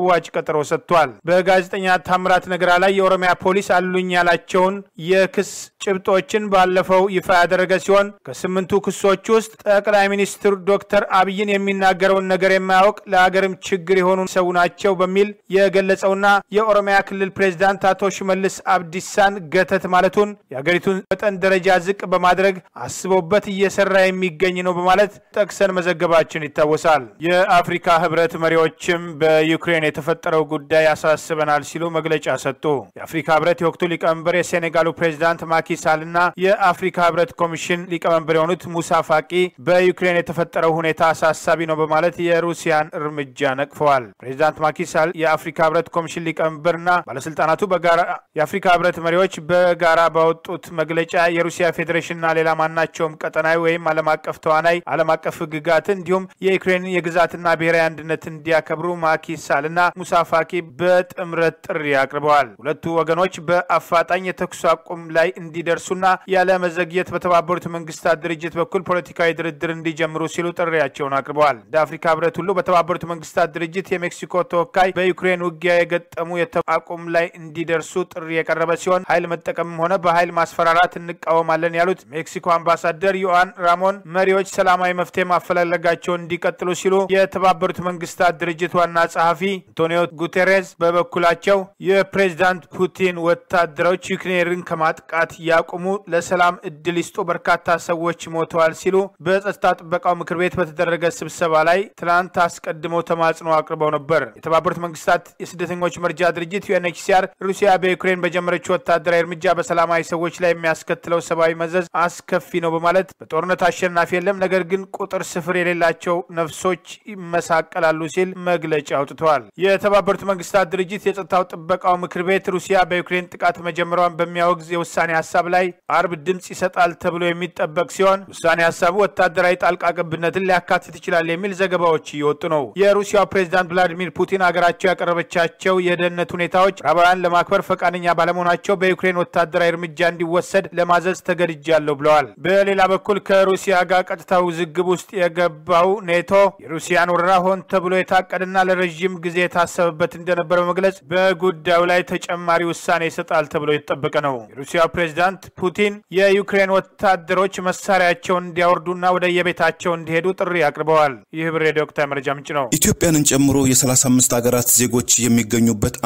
ቀጠሮ ሰጥቷል። በጋዜጠኛ ታምራት ነገራ ላይ የኦሮሚያ ፖሊስ አሉኝ ያላቸውን የክስ ጭብጦችን ባለፈው ይፋ ያደረገ ሲሆን ከስምንቱ ክሶች ውስጥ ጠቅላይ ሚኒስትር ዶክተር አብይን የሚናገረውን ነገር የማያውቅ ለሀገርም ችግር የሆኑ ሰው ናቸው በሚል የገለጸውና የኦሮሚያ ክልል ፕሬዚዳንት አቶ ሽመልስ አብዲሳን ገተት ማለቱን የሀገሪቱን መጠን ደረጃ ዝቅ በማድረግ አስቦበት እየሰራ የሚገኝ ነው በማለት ጠቅሰን መዘገባችን ይታወሳል። የአፍሪካ ህብረት መሪዎችም በዩክሬን የተፈጠረው ጉዳይ ያሳስበናል ሲሉ መግለጫ ሰጡ። የአፍሪካ ህብረት የወቅቱ ሊቀመንበር የሴኔጋሉ ፕሬዚዳንት ማኪሳልና የአፍሪካ ህብረት ኮሚሽን ሊቀመንበር የሆኑት ሙሳ ፋቂ በዩክሬን የተፈጠረው ሁኔታ አሳሳቢ ነው በማለት የሩሲያን እርምጃ ነቅፈዋል። ፕሬዚዳንት ማኪሳል የአፍሪካ ህብረት ኮሚሽን ሊቀመንበርና ባለስልጣናቱ በጋራ የአፍሪካ ህብረት መሪዎች በጋራ ባወጡት መግለጫ የሩሲያ ፌዴሬሽንና ሌላ ማናቸውም ቀጠናዊ ወይም ዓለም አቀፍ ተዋናይ ዓለም አቀፍ ህግጋትን እንዲሁም የዩክሬን የግዛትና ብሔራዊ አንድነት እንዲያከብሩ ማኪሳልና ሙሳ ፋቂ በጥምረት ጥሪ አቅርበዋል። ሁለቱ ወገኖች በአፋጣኝ የተኩስ አቁም ላይ እንዲደርሱና ያለ መዘግየት በተባበሩት መንግስታት ድርጅት በኩል ፖለቲካዊ ድርድር እንዲጀምሩ ሲሉ ጥሪያቸውን አቅርበዋል። እንደ አፍሪካ ህብረት ሁሉ በተባበሩት መንግስታት ድርጅት የሜክሲኮ ተወካይ በዩክሬን ውጊያ የገጠሙ የተኩስ አቁም ላይ እንዲደርሱ ጥሪ የቀረበ ሲሆን ኃይል መጠቀምም ሆነ በኃይል ማስፈራራት እንቃወማለን ያሉት ሜክሲኮ አምባሳደር ዮአን ራሞን መሪዎች ሰላማዊ መፍትሄ ማፈላለጋቸውን እንዲቀጥሉ ሲሉ የተባበሩት መንግስታት ድርጅት ዋና ጸሐፊ አንቶኒዮ ጉቴሬዝ በበኩላቸው የፕሬዚዳንት ፑቲን ወታደሮች ዩክሬንን ከማጥቃት ያቁሙ፣ ለሰላም እድል ይስጡ፣ በርካታ ሰዎች ሞተዋል ሲሉ በጸጥታ ጥበቃው ምክር ቤት በተደረገ ስብሰባ ላይ ትናንት አስቀድመው ተማጽኖ አቅርበው ነበር። የተባበሩት መንግስታት የስደተኞች መርጃ ድርጅት ዩኤንኤችሲአር ሩሲያ በዩክሬን በጀመረችው ወታደራዊ እርምጃ በሰላማዊ ሰዎች ላይ የሚያስከትለው ሰብአዊ መዘዝ አስከፊ ነው በማለት በጦርነት አሸናፊ የለም፣ ነገር ግን ቁጥር ስፍር የሌላቸው ነፍሶች ይመሳቀላሉ ሲል መግለጫ አውጥተዋል። የተባበሩት መንግስታት ድርጅት የጸጥታው ጥበቃው ምክር ቤት ሩሲያ በዩክሬን ጥቃት መጀመሯን በሚያወግዝ የውሳኔ ሀሳብ ላይ አርብ ድምፅ ይሰጣል ተብሎ የሚጠበቅ ሲሆን ውሳኔ ሀሳቡ ወታደራዊ ጣልቃ ገብነትን ሊያካትት ይችላል የሚል ዘገባዎች እየወጡ ነው። የሩሲያው ፕሬዚዳንት ቭላዲሚር ፑቲን ሀገራቸው ያቀረበቻቸው የደህንነት ሁኔታዎች ምዕራባውያን ለማክበር ፈቃደኛ ባለመሆናቸው በዩክሬን ወታደራዊ እርምጃ እንዲወሰድ ለማዘዝ ተገድጃለሁ ብለዋል። በሌላ በኩል ከሩሲያ ጋር ቀጥታ ውዝግብ ውስጥ የገባው ኔቶ የሩሲያን ወረራ ሆን ተብሎ የታቀደና ለረዥም ጊዜ የታሰበበት እንደነበረ በመግለጽ በጉዳዩ ላይ ተጨማሪ ውሳኔ ይሰጣል ተብሎ የተጠበቀ ነው። የሩሲያው ፕሬዚዳንት ፑቲን የዩክሬን ወታደሮች መሳሪያቸውን እንዲያወርዱና ወደ የቤታቸው እንዲሄዱ ጥሪ አቅርበዋል። ይህ ብር ሬዲዮ ወቅታዊ መረጃ ምንጭ ነው። ኢትዮጵያንን ጨምሮ የ35 ሀገራት ዜጎች የሚገኙበት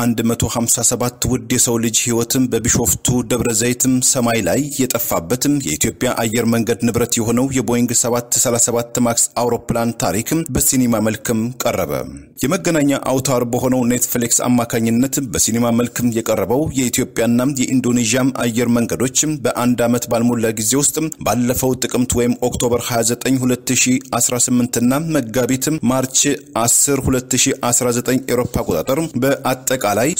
157 ውድ የሰው ልጅ ህይወትም በቢሾፍቱ ደብረ ዘይትም ሰማይ ላይ የጠፋበትም የኢትዮጵያ አየር መንገድ ንብረት የሆነው የቦይንግ 737 ማክስ አውሮፕላን ታሪክም በሲኒማ መልክም ቀረበ። የመገናኛ አውታር በሆነው ኔትፍሊክስ አማካኝነት በሲኒማ መልክም የቀረበው የኢትዮጵያና የኢንዶኔዥያም አየር መንገዶች በአንድ ዓመት ባልሞላ ጊዜ ውስጥ ባለፈው ጥቅምት ወይም ኦክቶበር 29 2018 እና መጋቢት ማርች 10 2019 ኤሮፓ አቆጣጠር በአጠቃላይ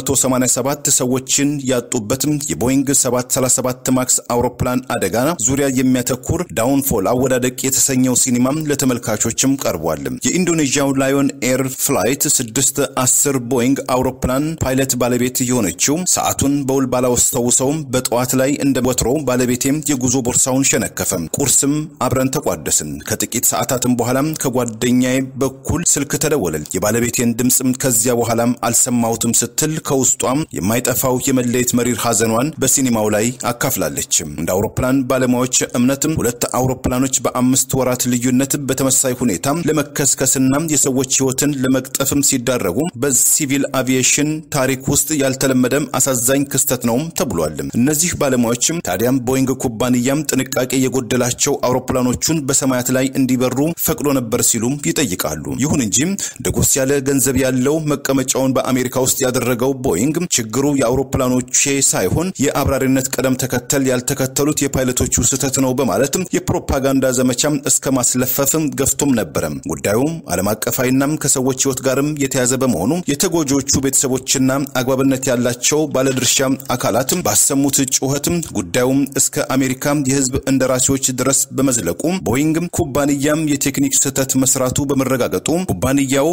387 ሰዎችን ያጡበትም የቦይንግ 737 ማክስ አውሮፕላን አደጋ ዙሪያ የሚያተኩር ዳውንፎል አወዳደቅ የተሰኘው ሲኒማ ለተመልካቾችም ቀርቧል። የኢንዶኔዥያው ላዮን ኤር ፍላይት 610 ቦይንግ አውሮፕላን ፓይለት ባለቤት የሆነችው ሰዓቱን በውል ባላወስተውሰውም በጠዋት ላይ እንደ ወትሮ ባለቤቴም የጉዞ ቦርሳውን ሸነከፈ። ቁርስም አብረን ተቋደስን። ከጥቂት ሰዓታትም በኋላም ከጓደኛዬ በኩል ስልክ ተደወለል። የባለቤቴን ድምፅም ከዚያ በኋላም አልሰማሁትም ስትል ከውስጧም የማይጠፋው የመለየት መሪር ሐዘኗን በሲኒማው ላይ አካፍላለች። እንደ አውሮፕላን ባለሙያዎች እምነትም ሁለት አውሮፕላኖች በአምስት ወራት ልዩነት በተመሳሳይ ሁኔታ ለመከስከስና የሰዎች ሕይወትን ለመቅጠፍም ሲዳረጉ በሲቪል አቪዬሽን ታሪክ ውስጥ ያልተለመደም አሳዛኝ ክስተት ነውም ተብሏል። እነዚህ ባለሙያዎችም ታዲያም ቦይንግ ኩባንያም ጥንቃቄ የጎደላቸው አውሮፕላኖቹን በሰማያት ላይ እንዲበሩ ፈቅዶ ነበር ሲሉም ይጠይቃሉ። ይሁን እንጂ ደጎስ ያለ ገንዘብ ያለው መቀመጫውን በአሜሪካ ውስጥ ያደረገው ቦይንግ ችግሩ የአውሮፕላኖቼ ሳይሆን የአብራሪነት ቅደም ተከተል ያልተከተሉት የፓይለቶቹ ስህተት ነው በማለት የፕሮፓጋንዳ ዘመቻም እስከ ማስለፈፍም ገፍቶም ነበረ። ጉዳዩም ዓለም አቀፋዊናም ከሰዎች ሕይወት ጋርም የተያዘ በመሆኑ የተጎጂዎቹ ቤተሰቦችና አግባብነት ያላቸው ባለድርሻ አካላትም ባሰሙት ጩኸትም ጉዳዩም እስከ አሜሪካ የሕዝብ እንደራሴዎች ድረስ በመዝለቁ ቦይንግ ኩባንያም የቴክኒክ ስህተት መስራቱ በመረጋገጡ ኩባንያው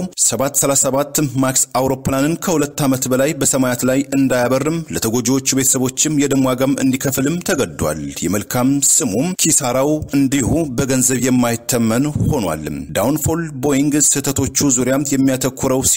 737 ማክስ አውሮፕላንን ከሁለት ዓመት በላይ በሰማያት ላይ እንዳያበርም ለተጎጂዎቹ ቤተሰቦችም የደም ዋጋም እንዲከፍልም ተገዷል። የመልካም ስሙም ኪሳራው እንዲሁ በገንዘብ የማይተመን ሆኗል። ዳውንፎል ቦይንግ ስህተቶቹ ዙሪያ የሚያተኩረው ሲኒማ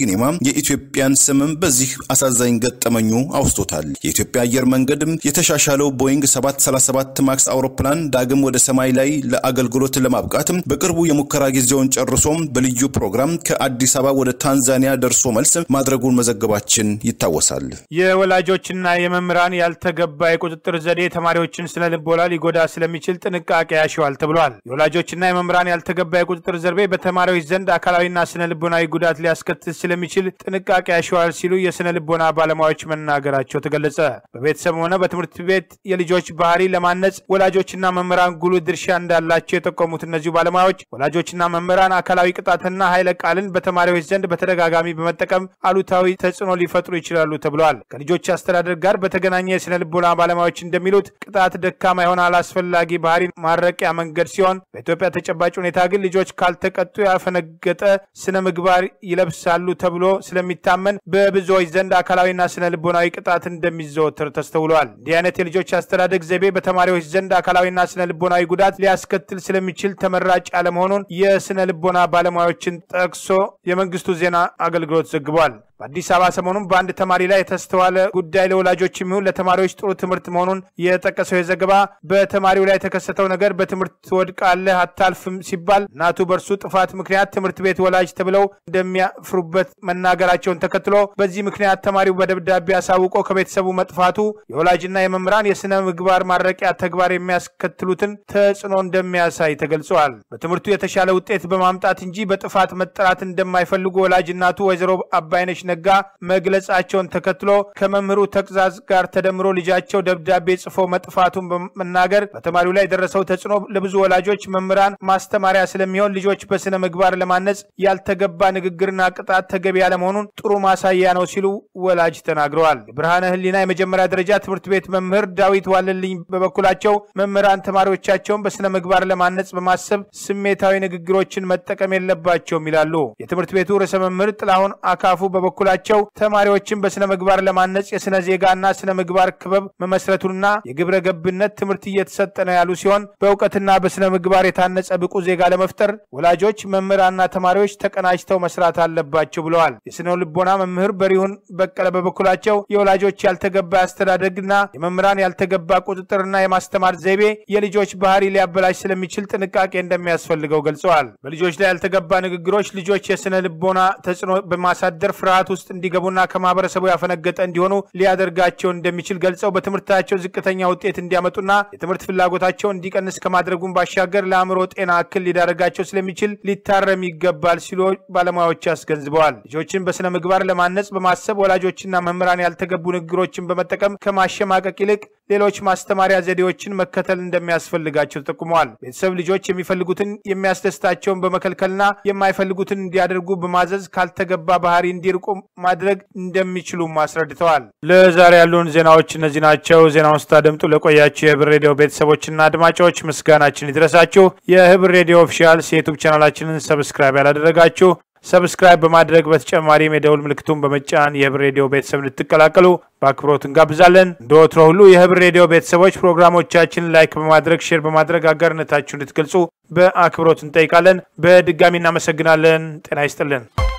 የኢትዮጵያን ስምም በዚህ አሳዛኝ ገጠመኙ አውስቶታል። የኢትዮጵያ አየር መንገድም የተሻሻለው ቦይንግ 737 ማክስ አውሮፕላን ዳግም ወደ ሰማይ ላይ ለአገልግሎት ለማብቃት በቅርቡ የሙከራ ጊዜውን ጨርሶም በልዩ ፕሮግራም ከአዲስ አበባ ወደ ታንዛኒያ ደርሶ መልስ ማድረጉን መዘገባችን ይታወሳል። የወላጆችና የመምህራን ያልተገባ የቁጥጥር ዘዴ ተማሪዎችን ስነ ልቦና ሊጎዳ ስለሚችል ጥንቃቄ ያሸዋል ተብሏል። የወላጆችና የመምህራን ያልተገባ የቁጥጥር ዘዴ በተማሪዎች ዘንድ አካላዊና ስነ ልቦናዊ ጉዳት ሊያስከትል ስለሚችል ጥንቃቄ ያሸዋል ሲሉ የስነ ልቦና ባለሙያዎች መናገራቸው ተገለጸ። በቤተሰብ ሆነ በትምህርት ቤት የልጆች ባህሪ ለማነጽ ወላጆችና መምህራን ጉልህ ድርሻ እንዳላቸው የጠቆሙት እነዚሁ ባለሙያዎች ወላጆችና መምህራን አካላዊ ቅጣትና ኃይለ ቃልን በተማሪዎች ዘንድ በተደጋጋሚ በመጠቀም አሉታዊ ተጽዕኖ ሊፈጥሩ ይችላሉ ተብለዋል። ከልጆች አስተዳደር ጋር በተገናኘ የስነ ልቦና ባለሙያዎች እንደሚሉት ቅጣት ደካማ የሆነ አላስፈላጊ ባህሪ ማረቂያ መንገድ ሲሆን በኢትዮጵያ ተጨባጭ ሁኔታ ግን ልጆች ካልተቀጡ ያፈነገጠ ስነ ምግባር ይለብሳሉ ተብሎ ስለሚታመን በብዙዎች ዘንድ አካላዊና ስነ ልቦናዊ ቅጣት እንደሚዘወትር ተስተውለዋል። እንዲህ አይነት የልጆች አስተዳደግ ዘይቤ በተማሪዎች ዘንድ አካላዊና ስነ ልቦናዊ ጉዳት ሊያስከትል ስለሚችል ተመራጭ ያለመሆኑን የስነ ልቦና ባለሙያዎችን ጠቅሶ የመንግስቱ ዜና አገልግሎት ዘግቧል። በአዲስ አበባ ሰሞኑን በአንድ ተማሪ ላይ የተስተዋለ ጉዳይ ለወላጆች የሚሆን ለተማሪዎች ጥሩ ትምህርት መሆኑን የጠቀሰው የዘገባ በተማሪው ላይ የተከሰተው ነገር በትምህርት ትወድቃለህ አታልፍም ሲባል እናቱ በእርሱ ጥፋት ምክንያት ትምህርት ቤት ወላጅ ተብለው እንደሚያፍሩበት መናገራቸውን ተከትሎ በዚህ ምክንያት ተማሪው በደብዳቤ አሳውቆ ከቤተሰቡ መጥፋቱ የወላጅና የመምህራን የስነ ምግባር ማረቂያ ተግባር የሚያስከትሉትን ተጽዕኖ እንደሚያሳይ ተገልጸዋል። በትምህርቱ የተሻለ ውጤት በማምጣት እንጂ በጥፋት መጠራት እንደማይፈልጉ ወላጅ እናቱ ወይዘሮ አባይነሽ ነጋ መግለጻቸውን ተከትሎ ከመምህሩ ተግዛዝ ጋር ተደምሮ ልጃቸው ደብዳቤ ጽፎ መጥፋቱን በመናገር በተማሪው ላይ የደረሰው ተጽዕኖ ለብዙ ወላጆች፣ መምህራን ማስተማሪያ ስለሚሆን ልጆች በስነ ምግባር ለማነጽ ያልተገባ ንግግርና ቅጣት ተገቢ ያለመሆኑን ጥሩ ማሳያ ነው ሲሉ ወላጅ ተናግረዋል። የብርሃነ ሕሊና የመጀመሪያ ደረጃ ትምህርት ቤት መምህር ዳዊት ዋለልኝ በበኩላቸው መምህራን ተማሪዎቻቸውን በስነ ምግባር ለማነጽ በማሰብ ስሜታዊ ንግግሮችን መጠቀም የለባቸውም ይላሉ። የትምህርት ቤቱ ርዕሰ መምህር ጥላሁን አካፉ በበኩላቸው ተማሪዎችን በስነ ምግባር ለማነጽ የስነ ዜጋና ስነ ምግባር ክበብ መመስረቱንና የግብረ ገብነት ትምህርት እየተሰጠ ነው ያሉ ሲሆን በእውቀትና በስነ ምግባር የታነጸ ብቁ ዜጋ ለመፍጠር ወላጆች፣ መምህራንና ተማሪዎች ተቀናጅተው መስራት አለባቸው ብለዋል። የስነ ልቦና መምህር በሪሁን በቀለ በበኩላቸው የወላጆች ያልተገባ አስተዳደግና የመምህራን ያልተገባ ቁጥጥርና የማስተማር ዘይቤ የልጆች ባህሪ ሊያበላሽ ስለሚችል ጥንቃቄ እንደሚያስፈልገው ገልጸዋል። በልጆች ላይ ያልተገባ ንግግሮች ልጆች የስነ ልቦና ተጽዕኖ በማሳደር ፍርሃት ውስጥ እንዲገቡና ከማህበረሰቡ ያፈነገጠ እንዲሆኑ ሊያደርጋቸው እንደሚችል ገልጸው በትምህርታቸው ዝቅተኛ ውጤት እንዲያመጡና የትምህርት ፍላጎታቸው እንዲቀንስ ከማድረጉን ባሻገር ለአእምሮ ጤና እክል ሊዳረጋቸው ስለሚችል ሊታረም ይገባል ሲሉ ባለሙያዎች አስገንዝበዋል። ልጆችን በስነ ምግባር ለማነጽ በማሰብ ወላጆችና መምህራን ያልተገቡ ንግግሮችን በመጠቀም ከማሸማቀቅ ይልቅ ሌሎች ማስተማሪያ ዘዴዎችን መከተል እንደሚያስፈልጋቸው ተጠቁመዋል። ቤተሰብ ልጆች የሚፈልጉትን የሚያስደስታቸውን በመከልከልና የማይፈልጉትን እንዲያደርጉ በማዘዝ ካልተገባ ባህሪ እንዲርቁ ማድረግ እንደሚችሉም አስረድተዋል። ለዛሬ ያሉን ዜናዎች እነዚህ ናቸው። ዜናውን ስታደምጡ ለቆያችሁ የህብር ሬዲዮ ቤተሰቦችና አድማጮች ምስጋናችን ይድረሳችሁ። የህብር ሬዲዮ ኦፊሻል የዩቱብ ቻናላችንን ሰብስክራይብ ያላደረጋችሁ ሰብስክራይብ በማድረግ በተጨማሪም የደውል ምልክቱን በመጫን የህብር ሬዲዮ ቤተሰብ እንድትቀላቀሉ በአክብሮት እንጋብዛለን። እንደ ወትሮ ሁሉ የህብር ሬዲዮ ቤተሰቦች ፕሮግራሞቻችን ላይክ በማድረግ ሼር በማድረግ አጋርነታችሁ እንድትገልጹ በአክብሮት እንጠይቃለን። በድጋሚ እናመሰግናለን። ጤና ይስጥልን።